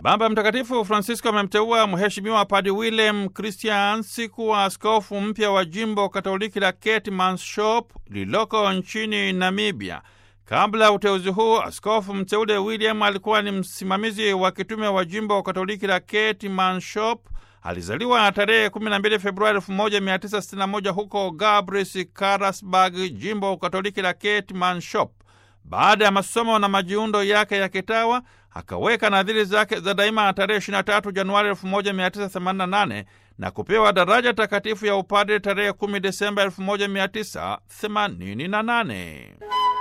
Baba Mtakatifu Francisco amemteua Mheshimiwa Padre Willem Christians kuwa askofu mpya wa jimbo Katoliki la Keetmanshoop lililoko nchini Namibia. Kabla ya uteuzi huu, askofu mteule William alikuwa ni msimamizi wa kitume wa jimbo Katoliki la Keetmanshoop. Alizaliwa tarehe 12 Februari 1961 huko Gabris, Karasburg, jimbo Katoliki la Keetmanshoop. Baada ya masomo na majiundo yake ya kitawa akaweka nadhiri zake za daima tarehe 23 Januari 1988 na kupewa daraja takatifu ya upadre tarehe 10 Desemba 1988.